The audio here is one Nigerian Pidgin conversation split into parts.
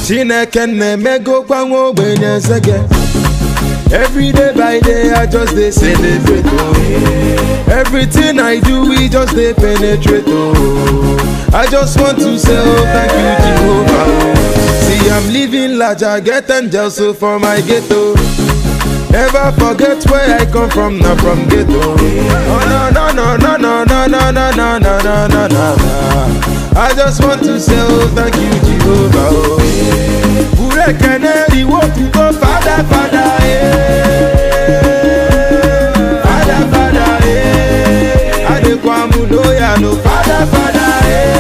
chineke na-emegokwa nwa ogbenye nsege Every day by day, I just dey celebrate. Oh. Everything I do, we just dey penetrate. Oh. I just want to say, oh, thank you, Jehovah. Oh. See, I'm living large, I get angels so for my ghetto. Never forget where I come from, not from ghetto. Oh, no, no, no, no, no, no, no, no, no, no, no, no, no. I just want to say, oh, thank you, Jehovah. Oh. Ure keneri wo tu go father, father, eh. Father, father, eh. Adekwamu loya no father, father,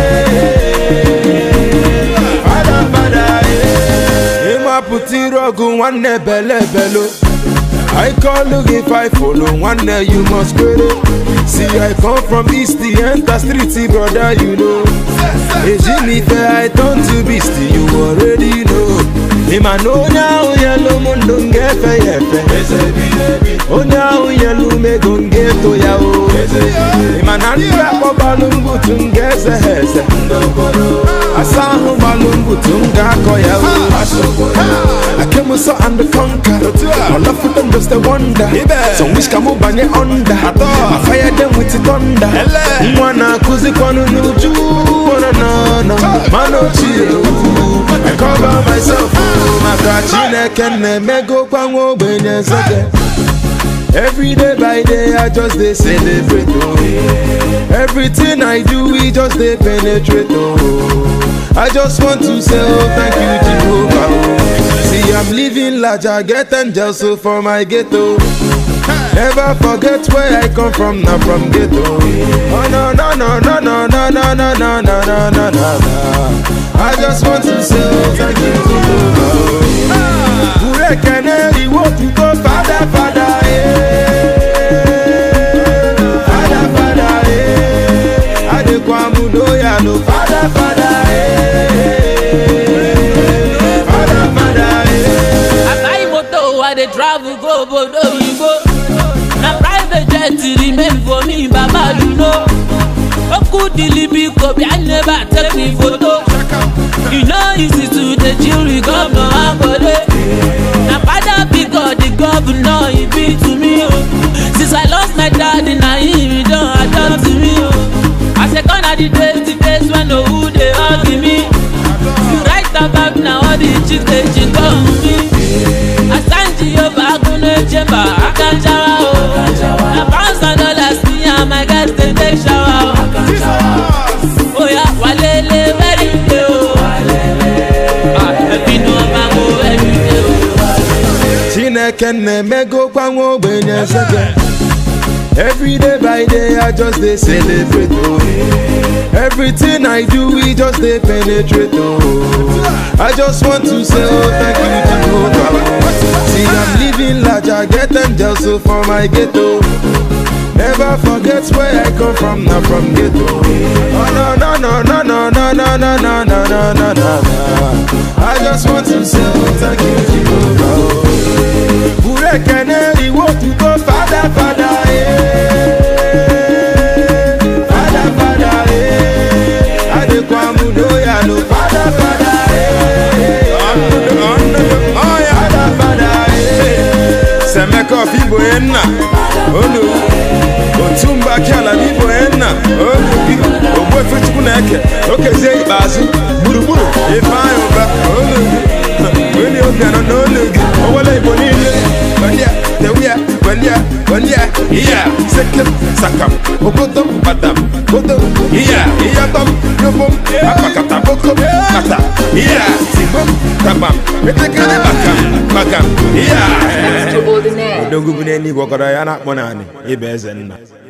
eh. Father, father, eh. Ima puti rogu nwanne bele belo. I call look if I follow one day you must credit. See I come from east the enter street brother you know. Ejimi fair I turn to beast you already know. Ima no now yellow mundo ngefe yefe. Onya yellow me gonge to ya o. Ima nanda ko balungu tungeze heze. Asahu balungu tunga ko ya o. I came so and conquer. All of them just a wonder. So wish kamu banye under. I fire them with thunder. Mwana kuzi kwanu nuju. Wana na na. Mano chiyo. I cover myself. Maka chineke na-emego kwa nwa ogbenye nsege. Every day by day, I just dey celebrate. Oh. Everything I do, we just dey penetrate. Oh. I just want to say, oh, thank you, Jehovah. Oh. See, I'm living large, I get angels so for my ghetto. Never forget where I come from, not from ghetto. Oh no no no no no no no no no no no no no. I just want to say, oh, thank you, Jehovah. Ure keneri wo tu go father father eh. Father father eh. Adekwamu loya no father father eh. Father father eh. I buy motor, I dey travel go obodo oyibo. Na private jet remain for me, Baba you know. Oku dilibi kobi, I never take me photo. You know easy to dey chill with governor Akode. Na father because the governor he be to me o. Since I lost my daddy, na him he don adopt me o. I say gone are the days, the days when no who dey hug me. You write about na all the chicks dey cheat on me. Asanji Yoba Agunle Chemba Akanjawa o. Na pounds and dollars me and my guys dey take shower o. Oya walele very day o. Ah, Ẹbí ni wọ́n máa mú every day o. Chineke na-emego kwa nwa ogbenye nsege Every day by day I just dey celebrate oh. Everything I do we just dey penetrate oh. I just want to say oh thank you Jehovah See I'm living large I get angels so for my ghetto Never forget where I come from, not from ghetto. Oh no no no no no no no no no no no no no. I just want to say oh, thank you Jehovah. Ure keneri wo tu go father father eh. Father father eh. Adekwamu loya no father father eh. Father father eh. Semeko fibo enna onu otumba kiala bibo enna onu bi ogbu efe chukwu na-eke okezie ikpeazụ gburugburu ife anyị ụba onu gị onye obi anọ n'olu gị owele igbo niile gbandia tewia gbandia gbandia iya sekem sakam ogodom badam godom iya iyatom yobom akpakata bokom kata iya tigbom kabam metekere bakam bakam iya Extraordinaire. odogwu bụ n'eluigwe ọkọrọ ya na-akpọ naanị ịba eze nna